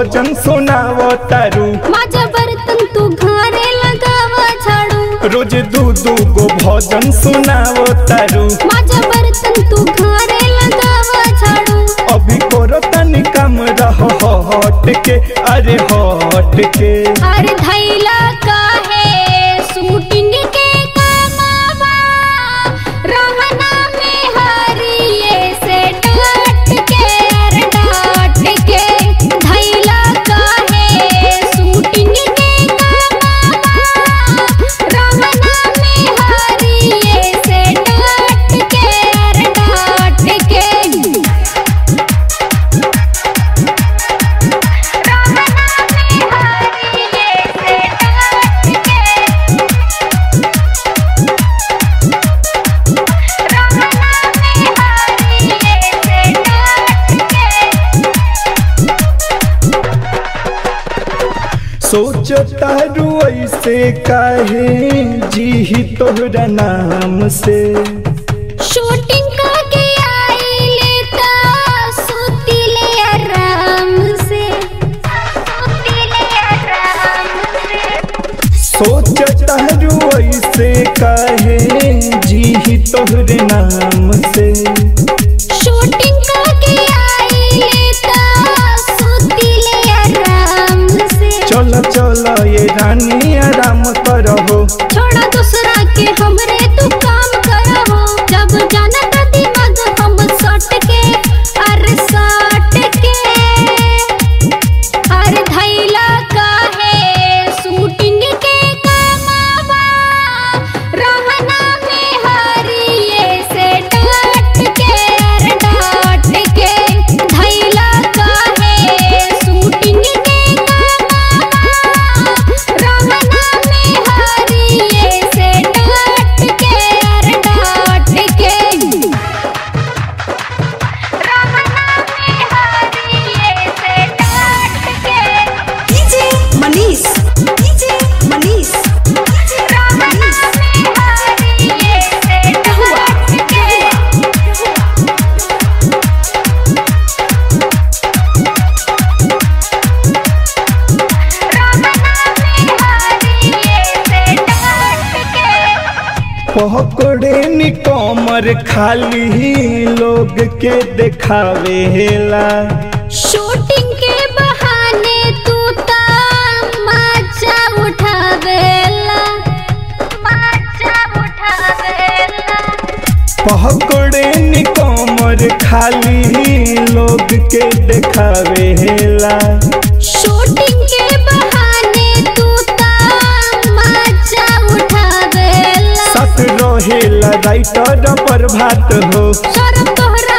भजन सुनावो तारू माझा बर्तन तू घरे लगावा झाड़ू रोज दू दू गो भजन सुनावो तारू माझा बर्तन तू घरे लगावा झाड़ू अभी करो तनी कम रहो हट के अरे हट के अरे धैला काहे शूटिंग के कामावा रहना में हरिये से डाट के अरे डाट के धैला काहे शूटिंग के कामावा रहना में हरिये से डाट के अरे डाट के सोच तारू ऐसे काहे जी तोहरा नाम से शूटिंग करके आई लेता सूती ले आराम से सूती ले आराम से सोच तारू ऐसे काहे जी तोहरे नाम से शूटिंग करके आई लेता सूती ले आराम से चल चल ये रानी आराम करहो छोड़ा दूसरा के हमरे तू काम करहो जब जाना का दिमाग हम सट के अरे सट के अरे धैला काहे शूटिंग के कामावा रहना में हरिये से डाट के अरे डाट के धैला काहे शूटिंग के कामावा रहना में हरिये से डाट के अरे डाट के डीजे मनीष डीजे मनीष पकड़े नी कमर खाली लोग के देखावेला शूटिंग के बहाने तू ता मजा उठावेला मजा उठावेला पकड़े नी कमर खाली लोग के देखावेला शूटिंग के बहाने तू ता मजा उठावेला सत रहेला राइटर पर भात हो शरम तोहरा